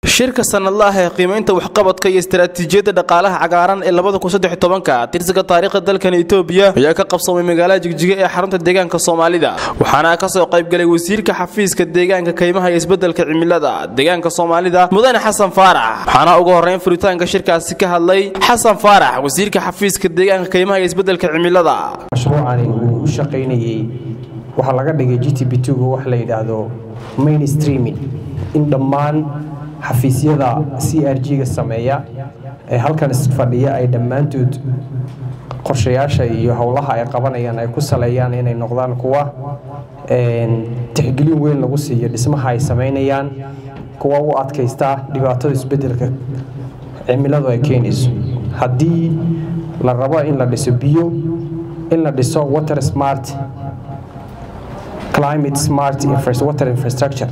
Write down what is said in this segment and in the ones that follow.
shirka sanadlaah ee qiimaynta waxqabadka iyo istaraatiijiyadda dhaqaalaha cagaaran ee labadakusadextobanka tirsiga taariikhda dalkan itoobiya ayaa ka qabsamay magaalada jigjiga ee xarunta deegaanka soomaalida waxaana kasoo qaybgalay wasiirka xafiiska deegaanka kaymaha iyo isbedelka cimilada deegaanka soomaalida mudane xasan faarax waxaana ugu horeyn furitaanka shirkaasi ka hadlay xasan faarax wasiirka xafiiska deegaanka kaymaha iyo isbedelka cimilada mashruucani uu u shaqaynayey waxaa laga dhigay g t b tga wax la yidhaahdo mainstreaming in dhammaan xafiisyada c r g-ga sameeya ee halkan isfadhiya ay dhammaantood qorshayaasha iyo howlaha ay qabanayaan ay ku saleeyaan inay noqdaan kuwa tixgelin weyn lagu siiyo dhismaha ay samaynayaan kuwa u adkaysta dhibaatada isbedelka cimiladu ay keenayso haddii la rabo in la dhiso biyo in la dhiso water smart climate smart water infrastructure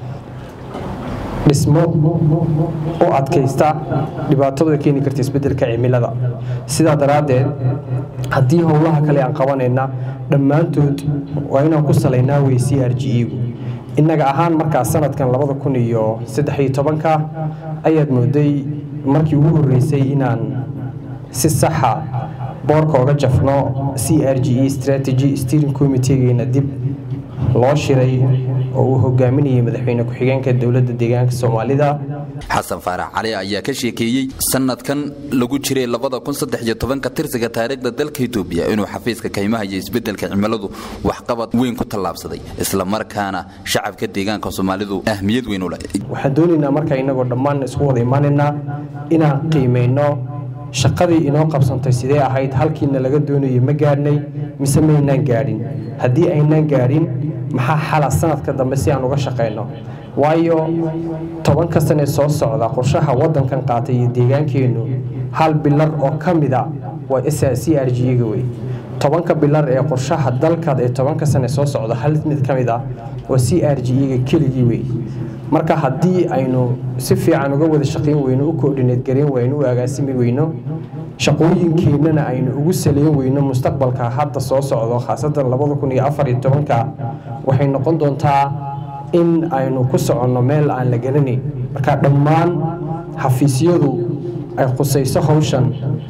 dhismo u adkaysta dhibaatadu ay keeni karta isbedelka cimilada sidaa daraaddeed haddii howlaha kale aan qabanayna dhammaantood waa inaan ku salaynaa wey c r g egu innaga ahaan markaa sanadkan labada kun iyo saddexiyo tobanka ayaad mooday markii ugu horreysay inaan si saxa boorka oga jafno c r g e strategy steering committeegeena dib loo shiray oo uu hogaaminayay madaxweyne ku-xigeenka dowladda deegaanka soomaalida xasan faarax cali ayaa ka sheekeeyey sanadkan lagu jiray ka tirsiga taariikhda dalka itoobiya inuu xafiiska kaymaha iyo isbedelka cimiladu waxqabad weyn ku tallaabsaday islamarkaana shacabka deegaanka soomaalidu ahmiyad weyn u leh waxaan doonaynaa markaa inagoo dhammaan isku wada imaanaynaa inaan qiimayno shaqadii inoo qabsantay sidee ahayd halkiina laga doonayay ma gaadhnay mise maynaan gaadhin haddii aynaan gaadhin maxaa xala sanadka dambe si aan uga shaqayno waayo tobanka sane soo socda qorshaha wadankan qaatay iyo deegaankeennu hal bilar oo ka mida waa c r g-ga wey tobanka bilar ee qorshaha dalkaad ee tobanka sane soo socda hal mid ka mid a waa c r g-ga keligii wey marka haddii aynu si fiican uga wada shaqayn weyno u koordhineed garayn wayno u agaasimi weyno shaqooyinkeennana aynu ugu saleyn weyno mustaqbalka hadda soo socdo khaasatan labada kun iyo afar iyo tobanka waxay noqon doontaa in aynu ku soconno meel aan la garanayn marka dhammaan xafiisyadu ay khusayso hawshan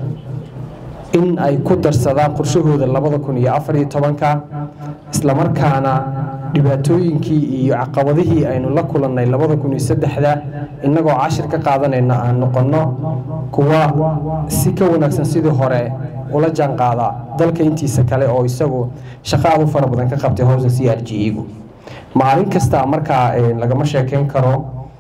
in ay ku darsadaan qorshahooda labada kun iyo afar iyo tobanka islamarkaana dhibaatooyinkii iyo caqabadihii aynu la kulannay labada kun iyo saddexda innagoo cashir ka qaadanayna aan noqonno kuwa si ka wanaagsan sidii hore ula jaanqaada dalka intiisa kale oo isagu shaqo aad u fara badan ka qabtay howsa c r g egu maalin kasta markaa lagama sheekeyn karo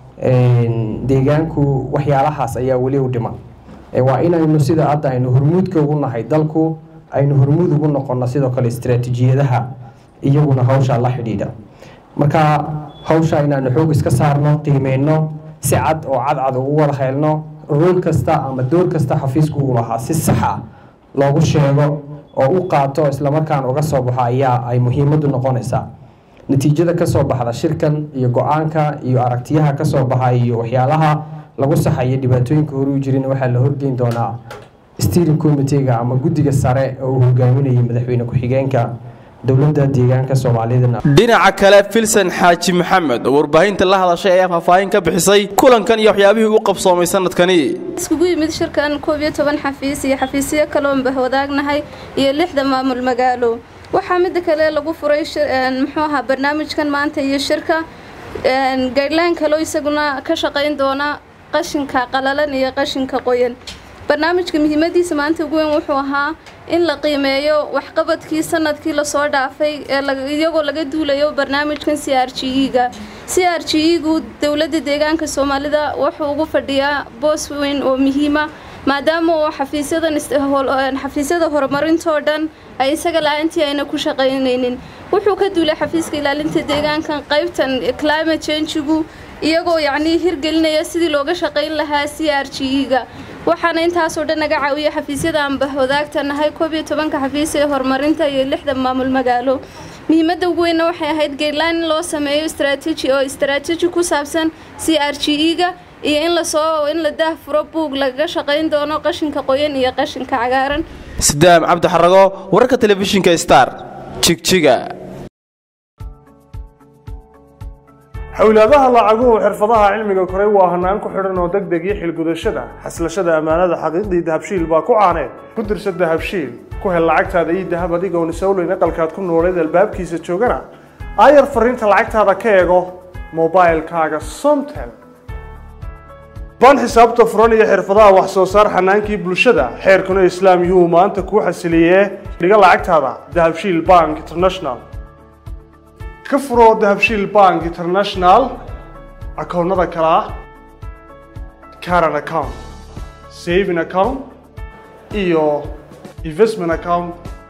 deegaanku waxyaalahaas ayaa weli u dhiman waa inaynu sida hadda aynu hormuudka ugu nahay dalku aynu hormuud ugu noqonno sidoo kale istaraatiijiyadaha iyaguna hawshaa la xidhiidha marka hawshaa inaanu xoog iska saarno qiimeyno si cad oo cadcad ugu wada heelno rool kasta ama door kasta xafiisku uu lahaa si saxa loogu sheego oo u qaato islamarkaan uga soo baxo ayaa ay muhiimaddu noqonaysaa natiijada kasoo baxda shirkan iyo go-aanka iyo aragtiyaha kasoo baxa iyo waxyaalaha lagu saxayo dhibaatooyinka hore u jirin waxaa la horgeyn doonaa steering committeega ama guddiga sare oo uu hogaaminayay madaxweyne ku-xigeenka dowladda deegaanka soomaalidana dhinaca kale filsan xaaji maxamed oo warbaahinta la hadashay ayaa faahfaahin ka bixisay kulankan iyo waxyaabihii u qabsoomay sanadkani iskugu yimid shirkan koob iyo toban xafiis iyo xafiisyo kaloon bahwadaagnahay iyo lixda maamul magaalo waxaa midda kale lagu furay muxuu ahaa barnaamijkan maanta iyo shirka gaydhlaan kaloo isaguna ka shaqayn doona qashinka qalalan iyo qashinka qoyan barnaamijka muhiimadiisa maanta ugu weyn wuxuu ahaa in la qiimeeyo waxqabadkii sanadkii lasoo dhaafay iyagoo laga duulayo barnaamijkan c r g e-ga c r g e-gu dowladda deegaanka soomaalida wuxuu ugu fadhiyaa boos weyn oo muhiima maadaama uu xafiisyada horumarintoo dhan ay isaga la-aantii ayna ku shaqaynaynin wuxuu ka duulay xafiiska ilaalinta deegaankan qaybtan climate changigu iyagoo yacnii hirgelinaya sidii looga shaqayn lahaa c r g e-ga waxaana intaasoo dhan naga caawiya xafiisyada aan bahwadaagta nahay koob iyo tobanka xafiis ee horumarinta iyo lixda maamul magaalo muhiimadda ugu weynna waxay ahayd gaydline in loo sameeyo istraatiiji oo istraatiiji ku saabsan c r g e-ga iyo in lasoo in la daahfuro buug lagaga shaqayn doono qashinka qoyan iyo qashinka cagaaran sidaam cabdi xarago wararka telefishinka star jigjiga xowlaadaha lacaguhu xirfadaha cilmiga koray waa hanaan ku xidhan oo deg deg iyo xilgudashada xaslashada ammaanada xaqiiqdii dahabshiil baa ku caaneed ku dirsa dahabshiil ku hel lacagtaada iyo dahab adigoon isowleyn aqalkaad ku nooleed albaabkiisa joogana aayar fariinta lacagtaada ka eego mobilkaaga somtel baan xisaabta furan iyo xirfadaha wax soo saar xanaankii bulshada xeerkuna islaam yuu maanta kuu xasiliyee dhiga lacagtaada dahabshiil bank international ka furo dahabshiil bank international akoonnada kale ah caran account saving account iyo investment account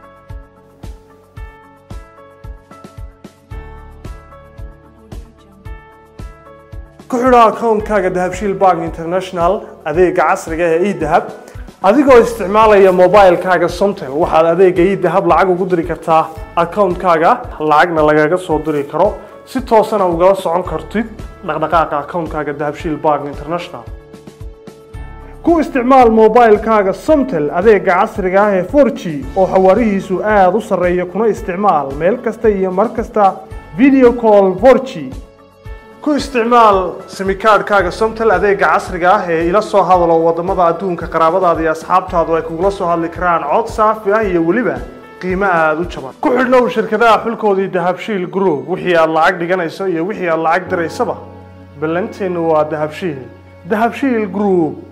ku xidho akoonkaaga dahabshiil bank international adeega casriga ee edahab adigoo isticmaalaya mobilkaaga somtel waxaad adeega edahab lacag ugu diri kartaa akoonkaaga lacagna lagaga soo diri karo si toosana ugala socon kartid dhaqdhaqaaqa akoonkaaga dahabshiil bank international ku isticmaal mobilkaaga somtel adeega casriga ah ee 4g oo xawaarihiisu aada u sarreeya kuna isticmaal meel kasta iyo mar kasta video call 4g ku isticmaal simikaadhkaaga somtel adeega casriga ah ee ila soo hadalo wadamada adduunka qaraabadaada iyo asxaabtaadu ay kugula soo hadli karaan cod saafi ah iyo weliba qiimo aada u jaban ku xidhnow shirkadaha xulkoodii dahabshiil group wixii aad lacag dhiganayso iyo wixii aad lacag diraysaba ballanteennu waa dahabshiil dahabshiil group